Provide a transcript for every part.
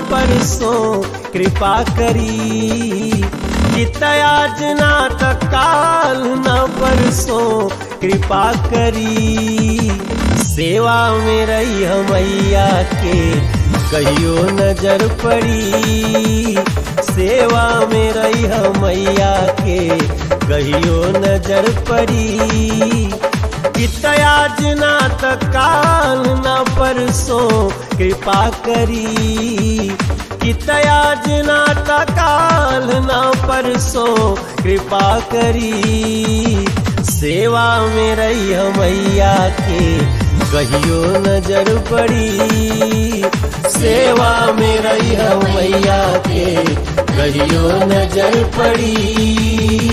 परसों कृपा करी जितयाज ना तकाल न परसों कृपा करी सेवा में रही मैया के कहियो नजर पड़ी सेवा में रही मैया के कहियो नजर पड़ी इतयाज ना तकाल न परसों कृपा करी इतयाज ना तकाल न परसों कृपा करी सेवा में रही मैया के कहियो नजर पड़ी सेवा में रही मैया के कहियो नजर पड़ी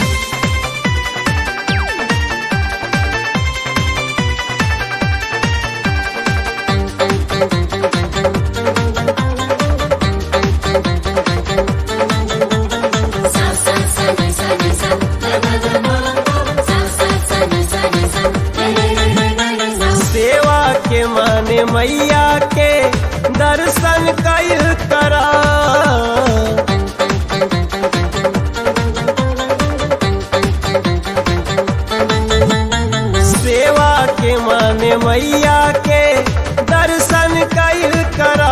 सेवा के माने मैया के दर्शन कैल करा सेवा के माने मैया के दर्शन कैल करा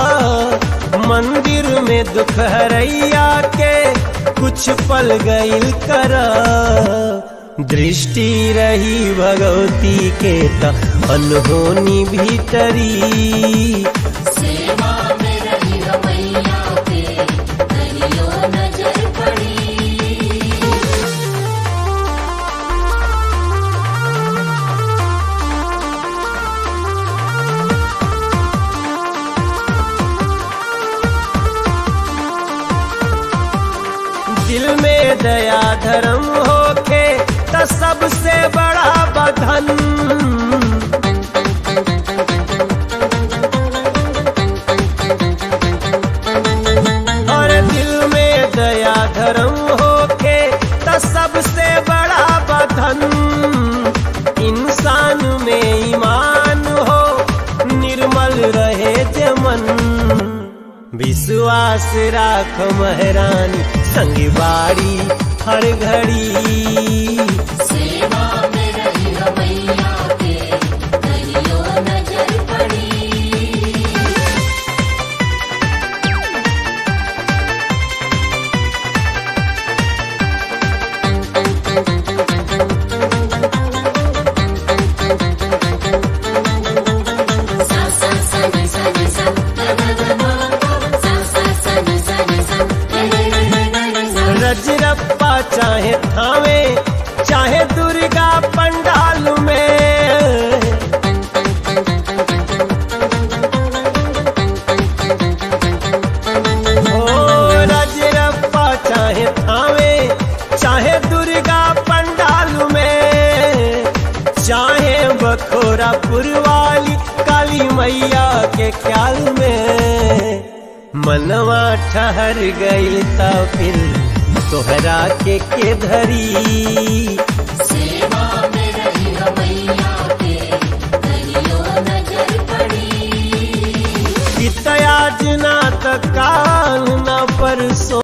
मंदिर में दुख हरैया के कुछ पल गईल करा दृष्टि रही भगवती के त अनहोनी भीतरी सेवा में रही मैया के कहियो नजर पड़ी दिल में दया धर्म होके त सबसे बड़ा बधन और दिल में दया धर्म होके त सबसे बड़ा बधन इंसान में ईमान हो निर्मल रहे जमन विश्वास राख महरानी संग बाड़ी हर घड़ी सेवा में रही मैया के कहियो नजर पड़ी सा सा सा नि सा नि सा ग ग ग म सा सा सा नि सा नि सा ग ग ग ग ग सा रजरप्पा चाहे थावे चाहे दुर्गा पंडाल में ओ रजरप्पा चाहे थावे चाहे दुर्गा पंडाल में चाहे बखोरा पुरवाली काली मैया के ख्याल में मनवा ठहर गई ता फिर तोहरा के के धरी सेवा में रही मैया के कहियो नजर पड़ी इतयाज ना तकाल ना परसों